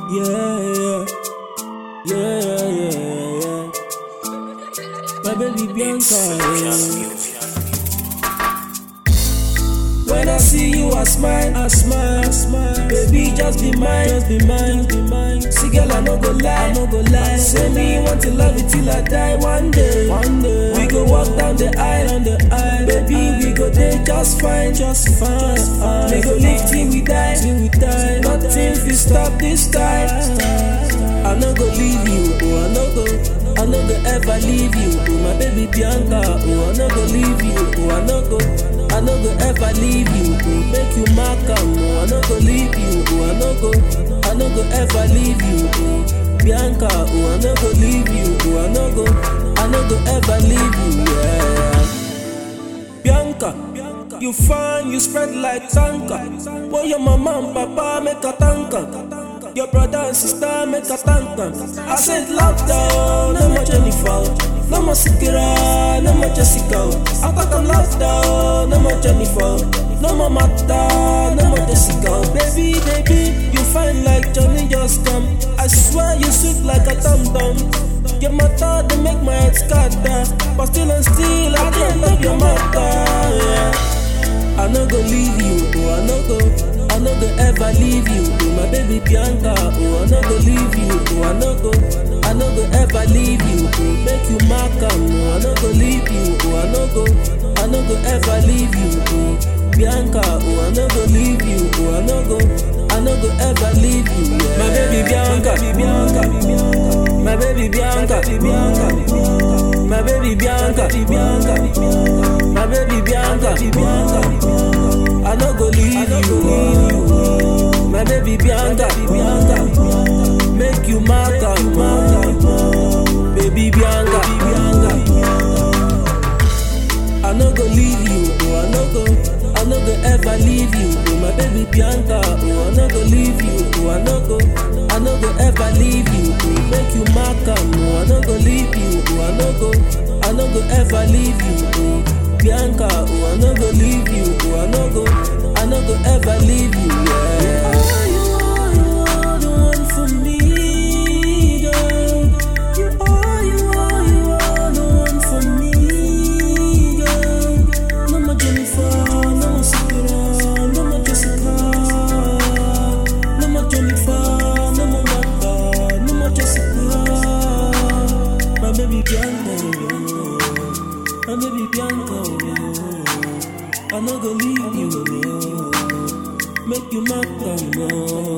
Yeah, yeah. Yeah, yeah, yeah. My baby Bianca. Yeah. When I see you, I smile, I smile, I smile. Baby, just be mine, just be mine, just be mine. See, girl, I no go lie, I no go lie. Say me want to love you till I die. One day, one day, we go walk down the aisle, on the aisle. Baby, we go there just fine, just fine. Just fine. We go live till we die, till we die. Nothing fi stop this time. I no go leave you, oh I no go, I no go ever leave you, oh my baby Bianca, oh I no go leave you, oh I no go, I no go ever leave you, oh make you mark am, oh I no go leave you, oh I no go, I no go ever leave you, oh Bianca, oh I no go leave you, oh I no go, I no go ever leave you, yeah. Bianca, you fine, you spread like tanker. Boy, your mama and papa make a tanker. Your brother and sister make a tanker. I said lockdown, no more Jennifer, no more Sikira, no more Jessica. I thought I'm lockdown, no more Jennifer, no more Martha, no more Jessica. Baby, baby, you fine like Johnny just come. I swear you sweet like a tom tom. Your mother they make my head scatter, but still and still I can't love your mother. Yeah. I no go leave you, oh I no go, I no go ever leave you, oh my baby Bianca, oh I no go leave you, oh I no go, I no go ever leave you, oh make you mark am, oh I no go leave you, oh I no go, I no go ever leave you, oh Bianca, oh I no go leave you, oh I no go, I no go ever leave you, yeah. my baby Bianca, Bianca, my baby Bianca, Bianca, my baby Bianca, Bianca, my baby Bianca, Bianca. I no go leave you, my baby Bianca, Bianca. Make you mark am, baby Bianca, Bianca. I no go leave you, oh I no go, I no go ever leave you, oh my baby Bianca, oh I no go leave you, oh I no go, I no go ever leave you, oh make you mark am, oh I no go leave you, oh I no go, I no go ever leave you, oh Bianca, oh I no go leave you, oh I no go, I no go ever leave you, yeah. Oh, you are, you are the one for me, girl. You are, you are, you are the one for me, girl. No more Jennifer, no more Sakura, no more Jessica. No more Jennifer, no more Martha, no more Jessica. My baby Bianca, my baby Bianca. I no go leave you, make you mark am,